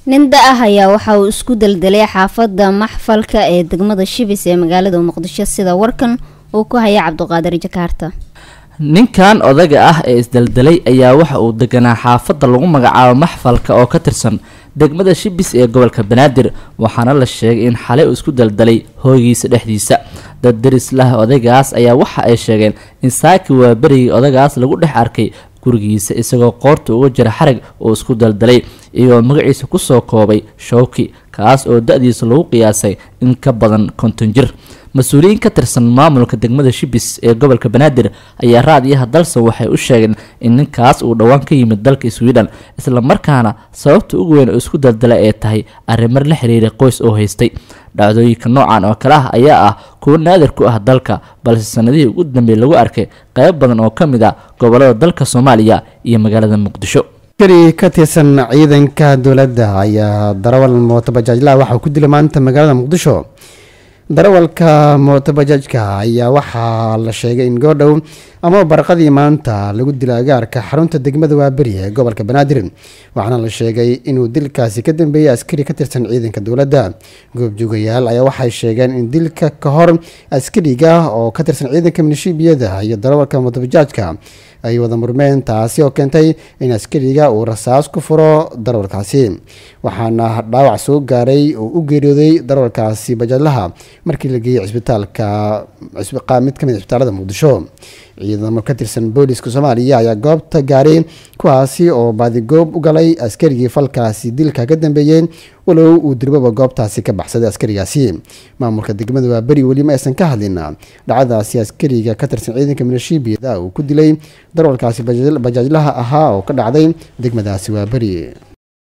nin da ah ayaa waxa uu isku deldelay xaafadda maxfalka ee degmada shibis ee magaalada muqdisho sida warkan uu ku haya cabdiqaadir jakaarta ninkan odaga ah ee isdeldelay ayaa waxa uu deganaa xaafadda lagu magacaabo maxfalka oo ka tirsan degmada shibis ee gobolka banaadir waxaana la sheegay in xalay uu isku deldelay hooygiisa dhexdiisa dad deris lah odaygaas ayaa waxa ay sheegeen in saaki waa berigii odagaas lagu dhex arkay gurigiisa isagoo qoorta uga jira xarag oo isku daldalay iyagoo magaciisa kusoo koobay showki kaas oo da-diisa lagu qiyaasay in ka badan konton jir mas-uuliyiin ka tirsan maamulka degmada shibis ee gobolka banaadir ayaa raadiyaha dalsan waxay u sheegeen in ninkaas uu dhowaan ka yimid dalka sweden islamarkaana sababta ugu weyn oo isku daldala ee tahay arrimar la xiriiray qoys oo haystay dhacdooyinka noocan oo kale ah ayaa ah kuwo naadir ku ah dalka balse sanadihii ugu dambeey lagu arkay qayb badan oo ka mid ah gobolada dalka soomaaliya iyo magaalada muqdisho askari ka tirsan ciidanka dowladda ayaa darawal mootobajaajlaha waxaa ku dilay maanta magaalada muqdisho darawalka mootobajaajka ayaa waxaa la sheegay in goordhow ama barqadii maanta lagu dilay agaarka xarunta degmada waaberi ee gobolka banaadir waxaana la sheegay inuu dilkaasi ka dambeeyey askari ka tirsan ciidanka dowladda goobjoogayaal ayaa waxay sheegeen in dilka ka hor askariga oo ka tirsan ciidanka minishiibiyada iyo darawalka mootobajaajka ay wada murmeen taasi oo keentay in askariga uu rasaas ku furo darawalkaasi waxaana dhaawac soo gaaray oo u geeriyooday darawalkaasi bajaadlaha markii la geeyey cisbitaalka mid kamid cisbitaalada muqdisho ciidamo ka tirsan booliska soomaaliya ayaa goobta gaaray kuwaasi oo baadigoob u galay askarigii falkaasi dilka ka dambeeyey walow uu dirbaba goobtaasi ka baxsaday askarigaasi maamulka degmada waa beri weli ma aysan ka hadlin dhacdadaasi askariga ka tirsan ciidanka milishiibiyada uu ku dilay darawalkaasi bajaajlaha ahaa oo ka dhacday degmadaasi waa beri